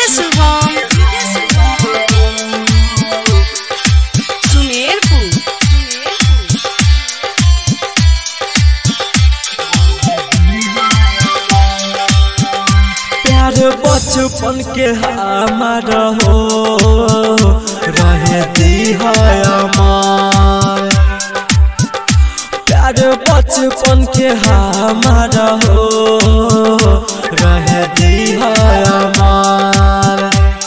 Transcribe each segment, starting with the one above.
DJ Shubham Sumerpur प्यार बचपन के हमार हो रहे दी है अमर प्यार बचपन के हमार हो रहे दी है अमर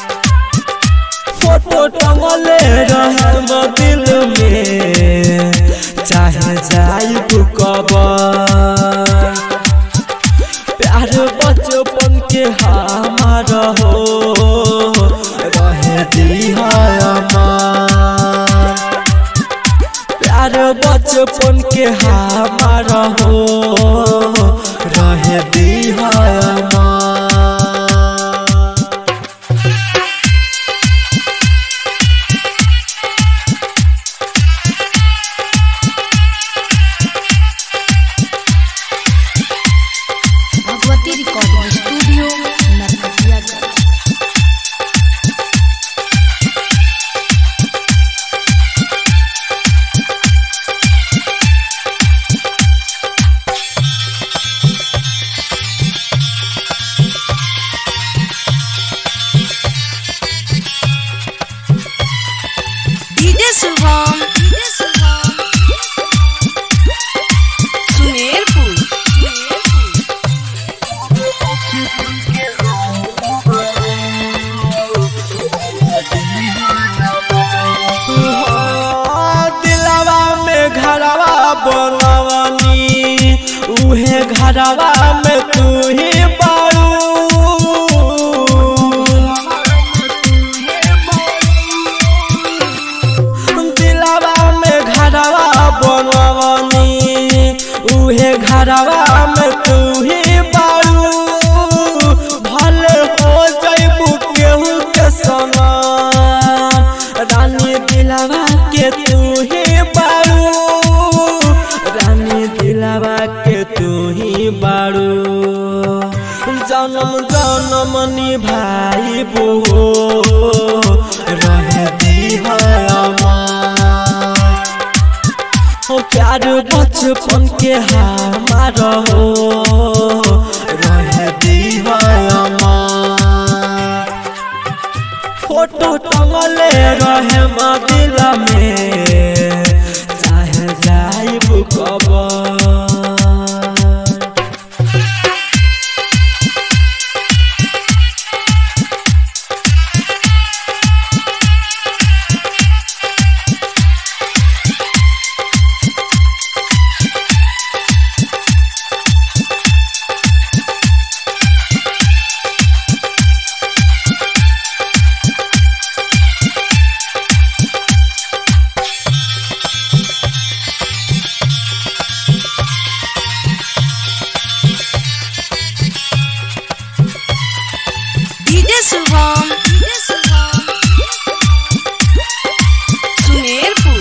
फोटो टंगले रहे म दिल में चाहे जाई कबर प्यार बचपन के हमार हो रहे दी प्यार बचपन के हमार हो रहे दी Bhagwati recording studio Narkatiaganj DJ Shubham Sumerpur दिलवा में घरवा बनवनी उहे घरवा में तू ही बारू दिलवा में घरवा बनवनी उहे घरवा में तू ही बारू भले हो जैबू केहू के सना रानी दिलवा के तू ही बारू रानी दिलवा के तू ही बारू जन्म जन्म निभाई बो रहे दी है अमर हो प्यार बचपन के हमार हो रहे दी है अमर फोटो टंगले रहे म दिल में चाहे जाइब कबर डीजे शुभम सुमेरपुर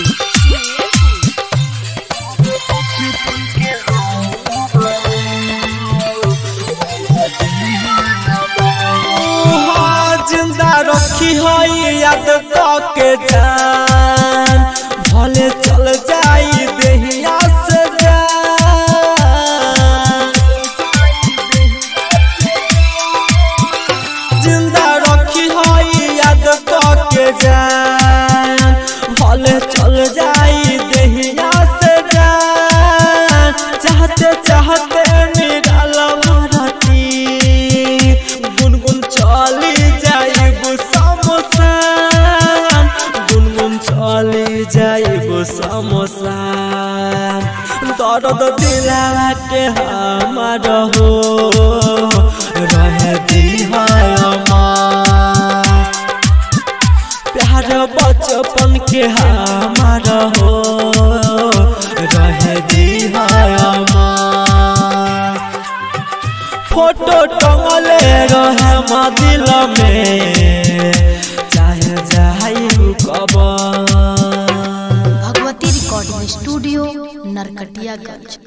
हाँ, जिंदा रखी है याद के जान भले चल जाई देहिया से जान जिंदा रखी है याद के जान भले चल जाई देहिया से जान चाहते चाहते निराल भरती गुनगुन चली जाइब समोसान गुनगुन चली जाइब समोसान दर्द दिलावा के हमार हो रहे दी है अमर प्यार बचपन के हमार हो रहे दी है अमर फोटो टंगले रहे म दिल में चाहे जाई कबर भगवती रिकॉर्डिंग स्टूडियो नरकटियागंज